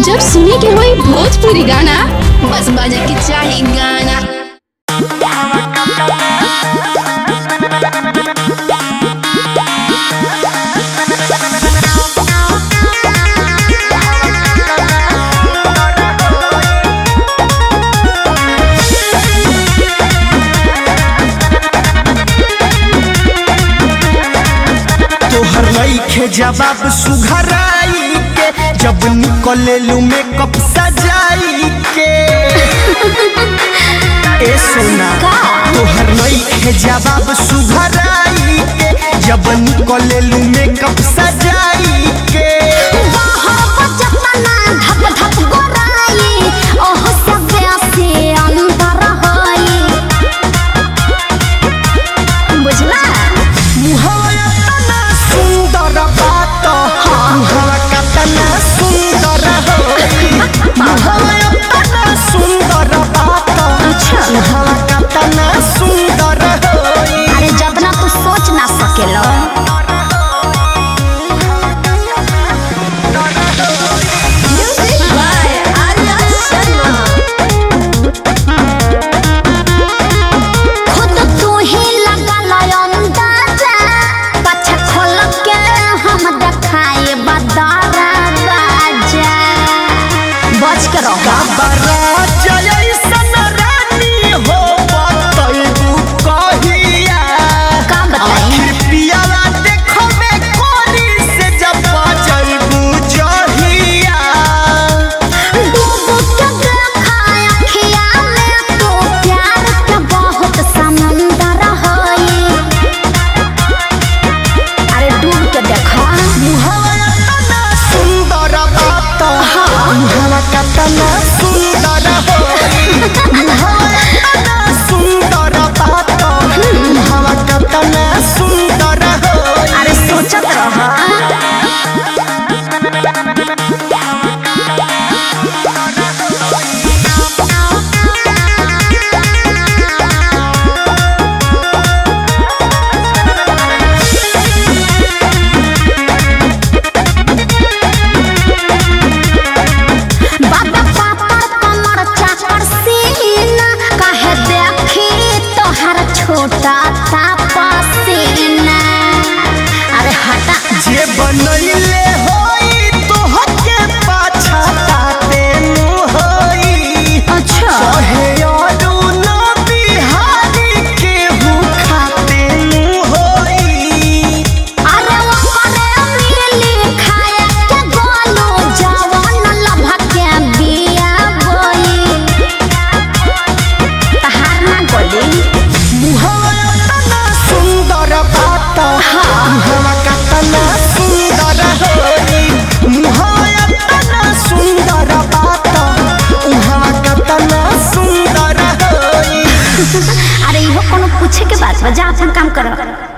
जब सुने के होई भोजपुरी गाना बस बजे के चाही गाना तोहर लईखे जवाब सुघराई के जब निकले लू मेकअप सजाई के ए सोना तोहर लईखे जवाब सुघराई के जब निकले लू मेकअप सजाई के मुहवा तना सुंदर बात मुहवा कतना सुंदर हो मुहवा तना सुंदर बात मुहवा कतना सुंदर हो अरे जतना तू सोच ना सकेलो खुद तू ही लगा लो अंदाजा पाछा खोल के हम देखाए बदारा बाजा बच के रहो बाबरा जयसन रानी हो बतैबू कहिया का बताई आखिर पियाला देखबे कोरी से जब बजैबू जहिया डूब के देखा अखिया में तो प्यार के बहुत समंदर हई अरे डूब के देखा मुहवा तना सुंदर बात मुहवा कतना सुंदर हो मुहवा तना सुंदर बात मुहवा कतना सुंदर हो अरे सोचत रहा बाबा पापड़ कमर चाकर सीना काहे देखी तोहर छोटा तापा सीना अरे हटा जे बनैले होई तोहके पाछा ताते नु होई अच्छा कहे अरुण बिहारी के भूखाते नु होई अरे वो करे मिली खाए के गोलू जवान लभा के बिया बोई तहार ना गोली मुहवा तना सुंदर बात मुहवा कतना सुंदर होई मुहवा तना सुंदर बात मुहवा कतना सुंदर होई अरे इहो कोनो पूछे के बात बा जा अपन काम करो